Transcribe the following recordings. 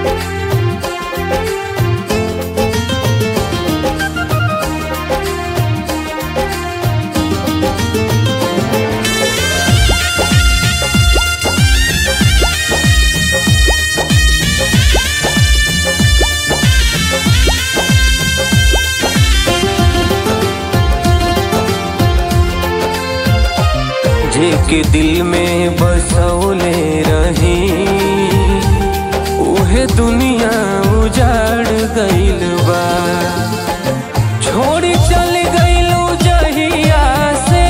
जेके दिल में बसौले रही उहे दुनिया उजाड़ गइल बा छोड़ी चल गइलू जहिया से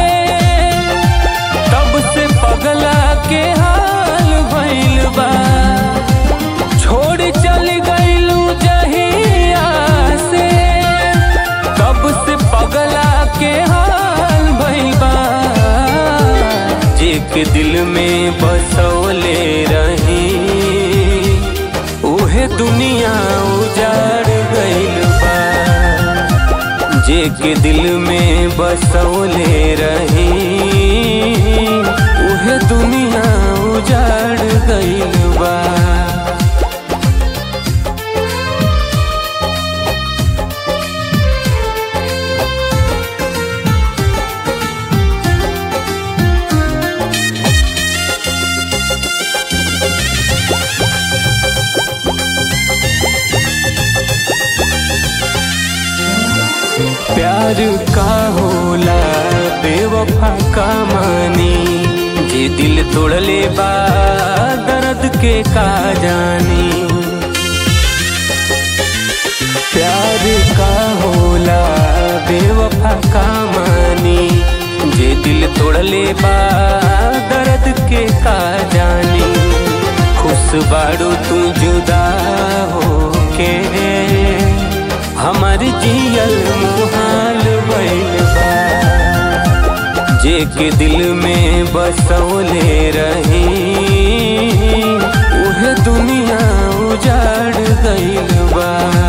तब से पगला के हाल भइल बा छोड़ी चल गइलू जहिया से तब से पगला के हाल भइल बा जेके दिल में बसौले रही उहे दुनिया उजाड़ गइल बा जेके दिल में बसौले रही उहे दुनिया उजाड़ गइल बा प्यार का होला बेवफा का मानी जे दिल तोड़ले बा दर्द के का जानी प्यार का होला बेवफा का मानी जे दिल तोड़ले बा दर्द के का जानी खुश बाड़ू तू जुदा हो के हमार जियल मुहाल भइल बा जेके दिल में बसौले रही उहे दुनिया उजाड़ गइल बा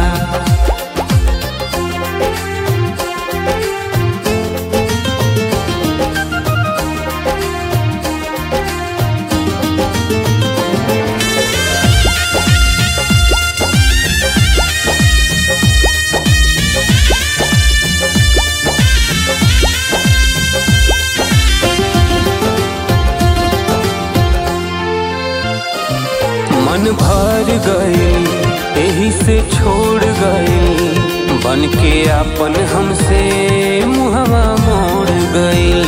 मन भर गइल एही से छोड़ गइल बन के अपन हमसे मुहवा मोड़ गइल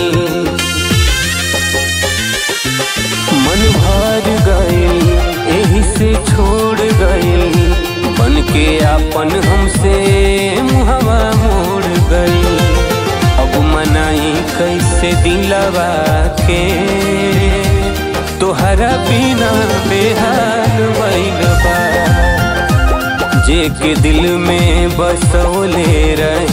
मन भर गइल एही से छोड़ गइल बन के अपन हमसे मुहवा मोड़ गइल अब मनाई कैसे दिलवा के तोहरा बिना बेहाल भइल बा जेके दिल में बसौले रही